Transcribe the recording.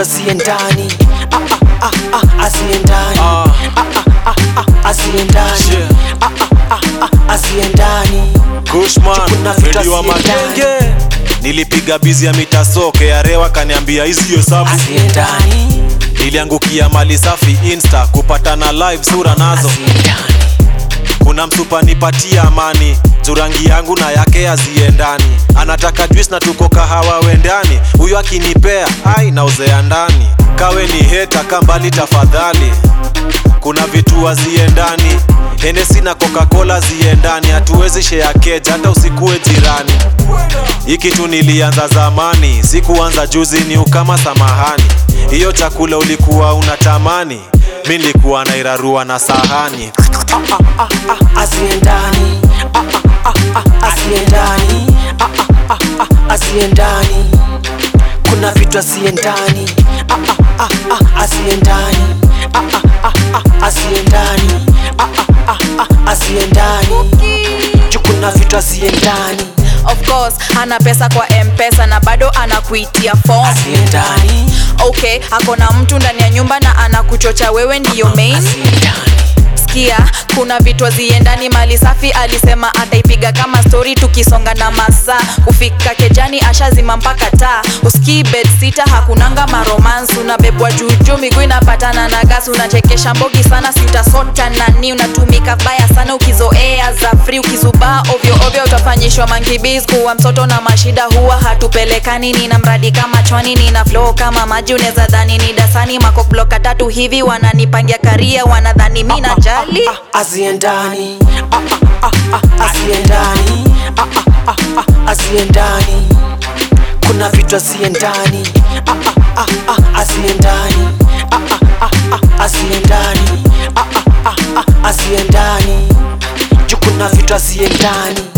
vitu asiendani ah, ah, ah, ah, asiendani Ah. ah, ah, ah, ah, asiendani Shit. ah, ah, ah, ah, asiendani Kushman, Kuna vitu Fredi wa asiendani. magenge nilipiga bizi ya mitasoke ya rewa kaniambia hizi hesabu asiendani niliangukia mali safi insta kupatana live sura nazo asiendani kuna msupa nipatia amani jurangi yangu na yake haziendani anataka juice na tuko kahawa wendani huyo akinipea ai nauzea ndani kawe ni heta kambali tafadhali kuna vitu haziendani henesi na coca-cola ziendani hatuwezi shea keja hata usikuwe jirani hii kitu nilianza zamani sikuanza juzi ni ukama samahani hiyo chakula ulikuwa unatamani mi nilikuwa nairarua na sahani ah, ah, asiendani ah, ah, ah, ah, asiendani ah, ah, ah, ah, asiendani kuna vitu asiendani ah, ah, ah, ah, asiendani ah, ah, ah, ah, asiendani ah, ah, ah, ah, asiendani juu kuna vitu asiendani of course ana pesa kwa mpesa na bado anakuitia form asiendani okay ako na mtu ndani ya nyumba na anakuchocha wewe ndiyo main asiendani sikia kuna vitu aziendani mali safi alisema ataipiga kama stori tukisonga na masaa kufika kejani ashazima mpaka taa uskii bed sita hakunanga maromance unabebwa juujuu miguu inapatana na gasi unachekesha mbogi sana siutasota nani unatumika baya sana ukizoea za free ukizubaa ovyo ovyo utafanyishwa mankibis kuwa mtoto na mashida huwa hatupelekani nina mradi kama chwani nina flow kama maji unaweza dhani ni dasani makokbloka tatu hivi wananipangia karia wanadhani mi najali ah, asiendani ah, ah, ah, ah, asiendani ah, ah, ah, ah, asiendani kuna vitu asiendani ah, ah, ah, ah, asiendani ah, ah, ah, ah, asiendani ah, ah, ah, ah, asiendani juu kuna vitu asiendani